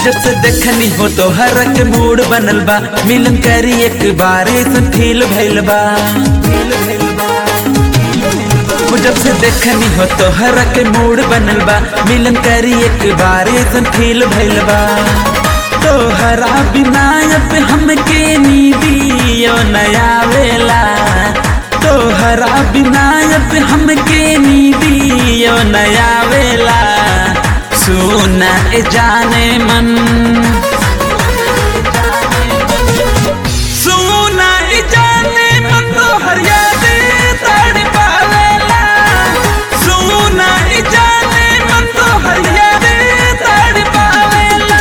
जब से देखनी हो तो हर के मूड बनल बा मिलन करी एक बार ऐसन फील भइल बा वो जब से देखनी हो तो हर के मूड बनल बा मिलन करी एक बार ऐसन फील भइल बा तो हरा बिना अब हमके नीदियो नया वेला तो हरा बिना अब हमके नीदियो नया वेला सुना ए जाने मन सुना ए जाने मन तो हर याद तड़ पावेला सुना ए जाने मन तो हर याद तड़ पावेला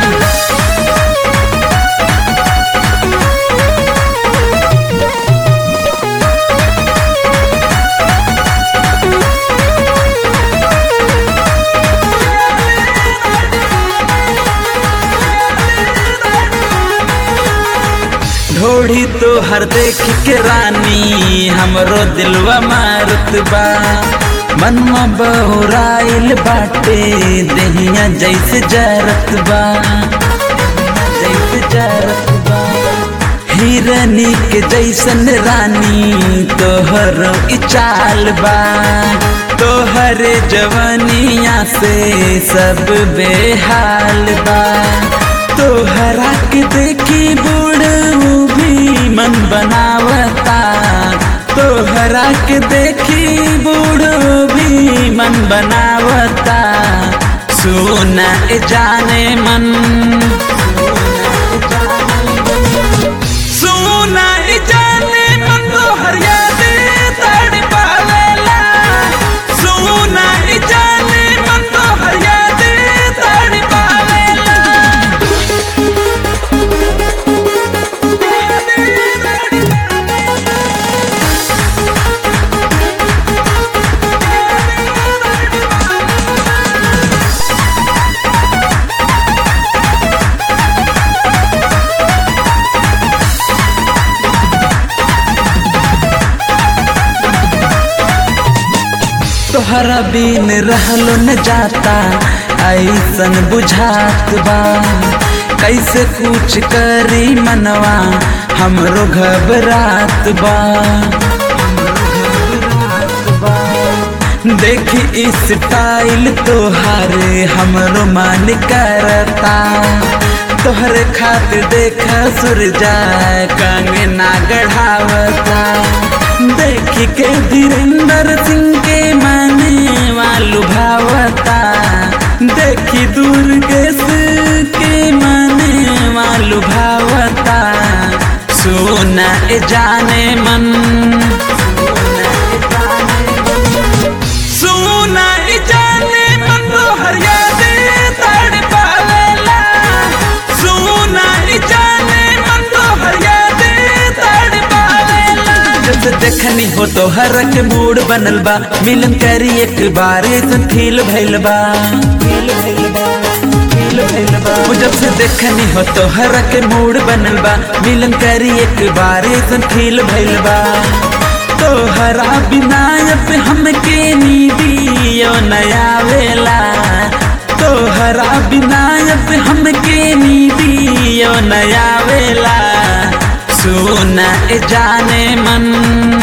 ढोढ़ी तो हर देख के रानी हमरो दिलवा मारत बा मनमा बहुराइल बाटे दहिया जैसे जरत बा जैसे जरत बा हिरनी के जैसन रानी तोहर ई चाल बा तोहर जवनिया से सब बेहाल बा तोहरा के देखी बूढ़ू भी मन बनावता तोहरा के देखी बूढ़ू भी मन बनावता सुना ए जाने मन सुना ए जाने मन तो हर याद तड़ पावेला सुना ए जाने मन तो हर याद तड़ पावेला तोहरा बिन रहलो न जाता ऐसन बुझात बा कैसे कुछ करी मनवा हमरो घबरात बा देखी स्टाइल तोहारे हमरो मन करता तोहरे खातिर देख सूरजा कंगना गढ़ावता देखी के धीरेन्द्र सिंह के माने वालू भावता देखी दुर्गेश के माने वालू भावता सोना ए जाने मन सोना ए जाने मन तो हर याद तड़ पावेला सोना ए जाने मन तो हर याद तड़ पावेला जब देखनी हो तो हर के मूड बनल बा मिलन करी एक बार ऐसन फील भइल बा वो जब से देखनी हो तो हर के मूड बनल बा मिलन करी एक बार ऐसन फील भइल बा तो हरा बिना अब हमके नीदियो नया वेला तो हरा बिना अब हमके नीदियो नया वेला सुना ए जाने मन